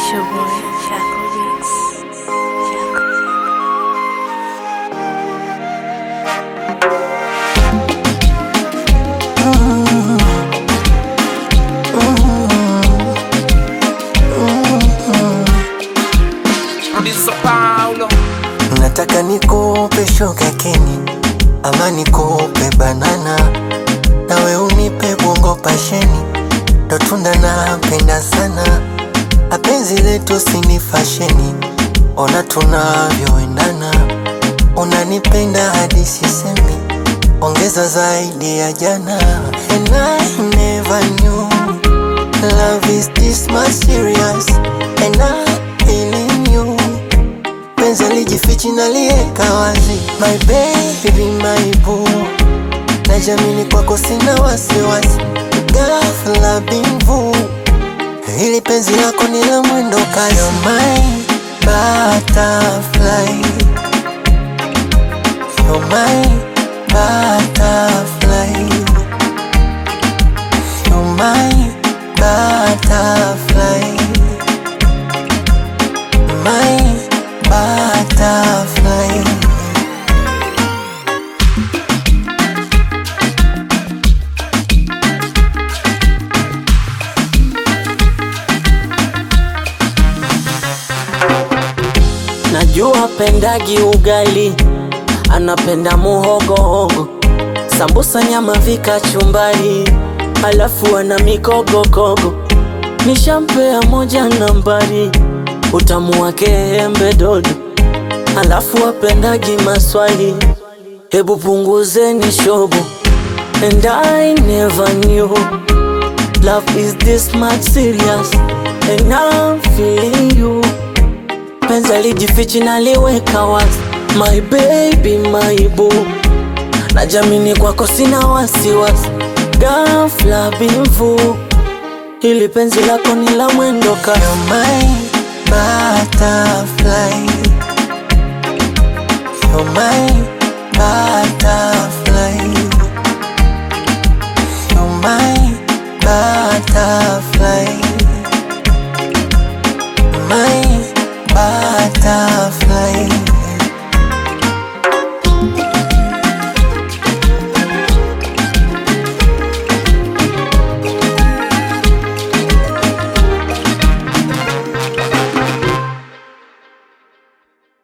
It's your boy, Chaco Beats. Chaco. Producer Paulo Nataka nikupe shoga keni ama nikupe banana, nawe unipe bongo pasheni, ndo tunda napenda sana. Apenzi letu sini fasheni, ona tunavyoendana, unanipenda hadi sisemi, ongeza zaidi ya jana. And I never knew love is this much serious, and I feeling you penzi lijifichi na lieka wazi, my baby, my boo, najamini kwako sina wasiwasi, ghafla bimvu, hili penzi lako ni la mwendo kasi, You're my butterfly, You're my butterfly, You're my butterfly, my butterfly. Najua pendagi ugali, anapenda muhogohogo, sambusa, nyama, vikachumbari, halafu ana mikogokogo. Nishampea moja nambari, utamu wake embe dodo, halafu apendagi maswali, hebu punguzeni shobo. And I never knew love is this much serious, and I'm feeling you penzi alijifichi na liweka wazi, my baby, my boo, najamini kwako sina wasiwasi, ghafla bimvu, hili penzi lako ni la mwendo kasi. You're my butterfly. You're my butterfly.